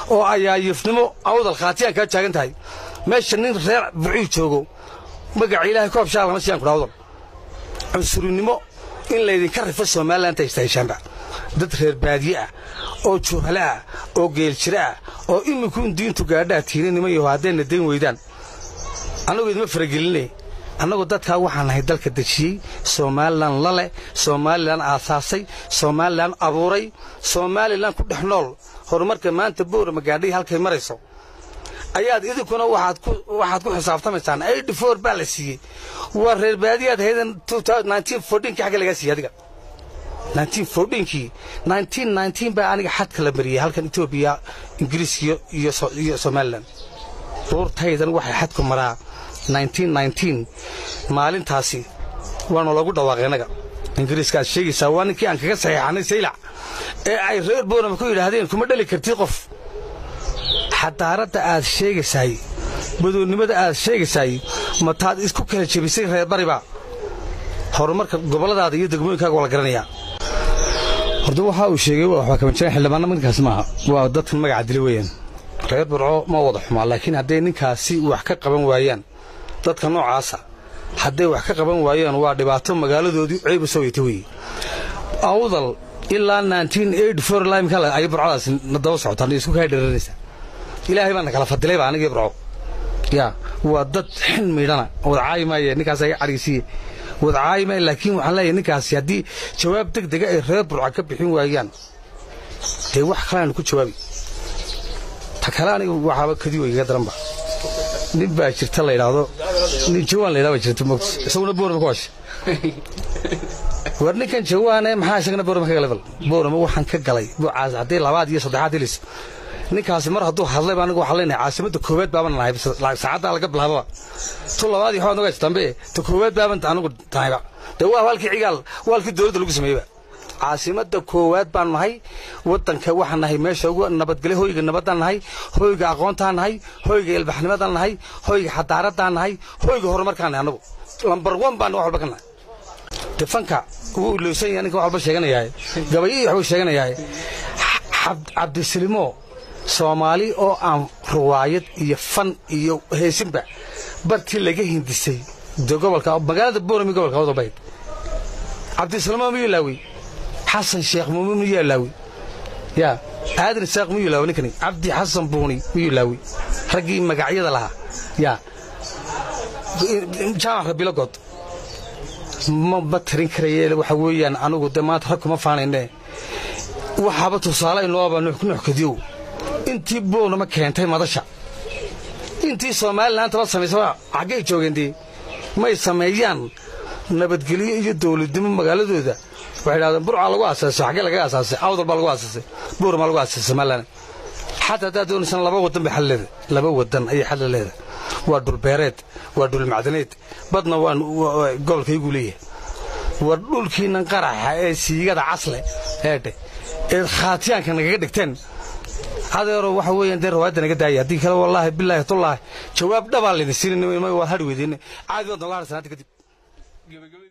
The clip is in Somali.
oo ayaayifnimo awdal khaatiyaan kaa taagan tahay meesha nin reer bucii joogo magaca ilaahay koob shaal lama siyaan kudha awdal cunsurinimo in laydinka rifo somalilan istaheshaanba dad reer baadiye ah oo juhale ah oo geeljiro ah oo imikuun diintu gaadhaa tiini niman yaho haddayna dayn weydaan annagu idima faragelinay annagu dadkaa waxaan nahay dalka dejiyey somalilan la leh somalilan aasaasay somalilan abuuray somalilan ku dhex nool horumarka maanta boorama gaadhay halkay marayso ayaad idinkuna waxaad ku xisaabtamaysaan baa la siiyey waa reer baadiyaad haydan kii xagga lagaa siiyey adiga kii baa aniga xadka la mariyey halkan etoobiya ingiriis iyo somalilan buurtaydan waxay xadku maraa maalintaasi waanu lagu dhawaaqay innaga ingiriiska aad sheegaysaa waa ninkii aan kaga saxiixanay saylac ee ay reer boorama ku yidhaahdeen kuma dhali kartid qof xadaaradda aad sheegaysaay badoonnimada aad sheegaysaay mataad isku kala jebisay reer bariba horumarka gobolladaada iyo degmooyinkaaga waa la garanayaa horta waxa uu sheegay waxbaa kabanjireen xildhibaanna ninkaas maaha waa dadkan magaca dili weeyaan reer burco ma wada xumaa laakiin hadday ninkaasi wax ka qaban waayaan dadka noocaasa hadday wax ka qaban waayaan waa dhibaato magaaladoodii ceeb u soo weyta weeye awdal ilaa ay burcadaas na daba socotaan isku kaa dheranaysa ilaahay baa na kala fadilayba anigii burco yaa waa dad xin miidhana wadcaayi maaye ninkaas aga cadhaysiiye wadcaayi maaye laakiin waxaan leeyahay ninkaasi haddii jawaab deg dega ay reer burca ka bixin waayaan dee wax kaleanu ku jawaabi ta kale aniga waxaaba kadi weygaga daranba nin baa jirta la yidhaahdo nin jawaan la yidhahdo baa jirta moogta isaguna boorama ka washa war ninkan jawaane maxaa isagana boorama ka galay bal boorama waxaan ka galay buucaas haddii labaad iyo saddexaad helis ninkaasi mar hadduu hadlayba anigu waxaan leenahay caasimadda koowaad baaban nahay saacaddaa laga bilaababa tu labaad iyo xood nogays dambe ta koowaad baaban anigu tahayba dee waa halkii cigaal waa halkii dowladda lagu sameeyeyba caasimadda koowaad baan nahay waddanka waxaan nahay meesha ugu nabadgelyo hoyga nabaddaan nahay hoyga aqoontaan nahay hoyga ilbaxnimadaan nahay hoyga xadaaradaan nahay hoyga horumarkaan nahay annagu lambar wan baan wax walba ka nahay defanka wuu ilowsan yahay ninka wax walba sheeganayaa gabayihii waxbuu sheeganayaa cabdisilimo soomaali oo aan ruwaayad iyo fan iyo heesinba bartii laga hindisay de gobolka magaalada boorami gobolka wadalbayd cabdisilimo miyuu laawi xasan sheekh muumin miyuu laawi yaa aadan isaaq miyuu laawi ninkani cabdi xasan buuni miyuu laawi raggii magacyada lahaa yaa jaamac rabilagood ma tarin karaye waxa weeyaan anugu de maanta rag kuma faanayne waxaaba tusaale inooba nuxkadiyow intii boornama keentay madasha intii somalilanantaba samaysaba xaggay joogeen dee may sameeyaan nabadgelyo iyo dawladnimo magaaladooda waxay dhahdeen burcaa lagu aasaasay xaggee laga aasaasay awdal baa lagu aasaasay boormaa lagu aasaasay somalilan xataa haddaad doonaysaan laba waddan bay xal leedahay laba waddan ayay xal leedahay waa dhulbeereed waa dhulmacdaneed badna waan gobolkaygu leeyahay waa dhulkiinnan qaraxa ee siigada casle eedhe eed khaatiyaanka nagaga dhigteen adeero waxa weeyaan dee rawaadda naga daaya haddii kale wallaahi bilaahi tullaahi jawaab dhabaa laydin siin waad hadhi weydiin caadi waad noga hadhaysan hadda kadib